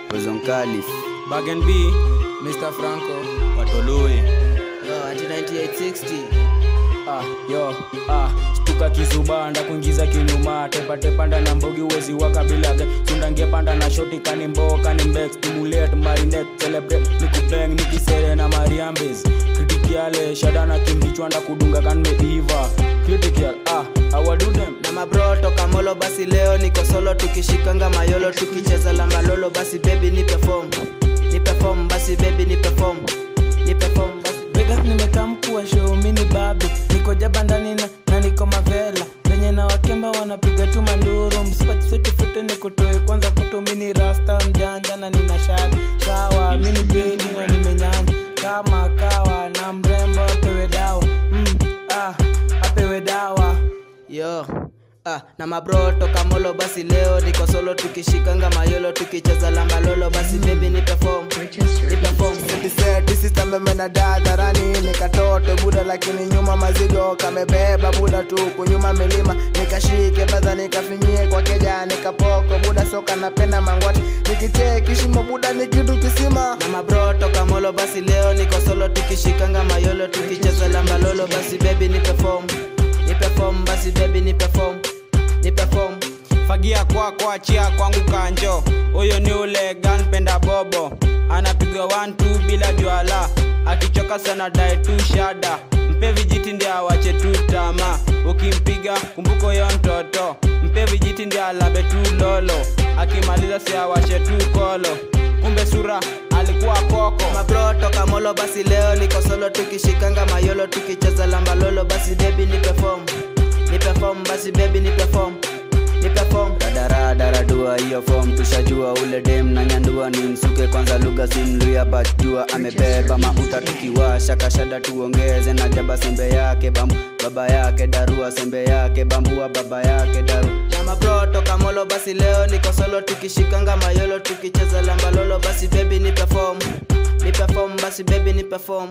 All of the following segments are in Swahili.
Ozon Calif Bag and B, Mr. Franco. Watolui Yo, ati 9860 Ah, yo, ah, stuka kisubanda kuingiza kinyuma tepatepanda na mbogi uwezi waka bila ge sundange panda na shoti kani mboka ni mbek stimulate marinate celebrate nikubeng nikisere na mariambes kritikiale shadana kimbichwanda kudunga kanmeiva critical ah awadudem na mabro toka molo basi leo niko solo tukishikanga mayolo tukicheza lambalolo basi baby nipe form nipe form basi baby nipe form nipe form basi Vegas nimekaa mkuu wa show mini babi niko jaba ndani na, na niko mavela venye na wakemba wanapiga tu manduru msipatifute nikutoe kwanza kuto mini rasta mjanja na nina shari sawa mini pedi na nimenyanya kama kawa na mrembo apewe dawa mm, ah, apewe dawa yo Ah, na mabro toka molo basi leo niko solo tukishikanga mayolo tukicheza lambalolo basi baby nipe form nipe form tisistamemena dadharani nikatote buda lakini nyuma mazigo kamebeba buda tu kunyuma milima nikashike badha nikafinyie kwa keja nikapoko buda soka napenda mangwati nikitee kishimo buda ni kitu kisima na mabro toka molo basi leo niko solo tukishikanga mayolo tukicheza lambalolo basi baby nipe form nipe form basi baby nipe form nipe form fagia kwako achia kwangu kanjo huyo ni ule ganpenda bobo anapigwa 1 bila jwala akichoka sana dae tu shada mpe vijiti ndi awache tu tama ukimpiga kumbuko yo mtoto mpe vijiti ndi alabe tu lolo akimaliza si awache tu kolo kumbe sura alikuwa koko mabro toka molo basi leo niko solo tukishikanga mayolo tukicheza lambalolo basi baby nipe form nipe form basi baby nipe form nipe form Daradara hiyo form tushajua ule dem na nyandua ni msuke kwanza lugha simluya bajua amebeba mauta tukiwasha kashada tuongeze na jaba sembe yake bambu baba yake darua sembe yake bambua baba yake daru na mabro toka molo basi leo niko solo tukishikanga mayolo tukicheza lambalolo basi baby nipe form nipe form basi baby nipe form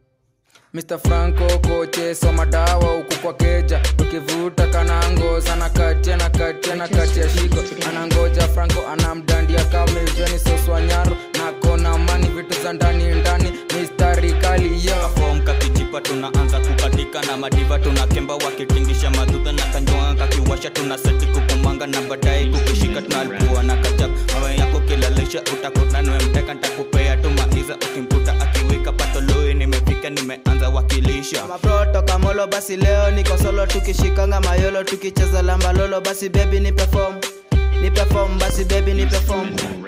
Mr. Franco koche soma dawa huku kwa keja ukivuta kanango sana katia na katia na katia shiko anangoja Franco anamdandia kama iveni soswanyaro na kona mani vitu za ndani ndani mistari kali yo fom kakijipa tunaanza kukatika na madiva tunakemba wakitingisha madudha na kanjoa kakiwasha tuna seti kukumanga na baadaye kukishika tunalipua na kachap mawe yako kilalisha utakuta nimemteka ntakupea tu maiza ukimkuta akiwika patoloi nimefika nimeanza wakilisha mabro toka molo basi leo niko solo tukishikanga mayolo tukicheza lambalolo basi baby nipe form nipe form basi baby nipe form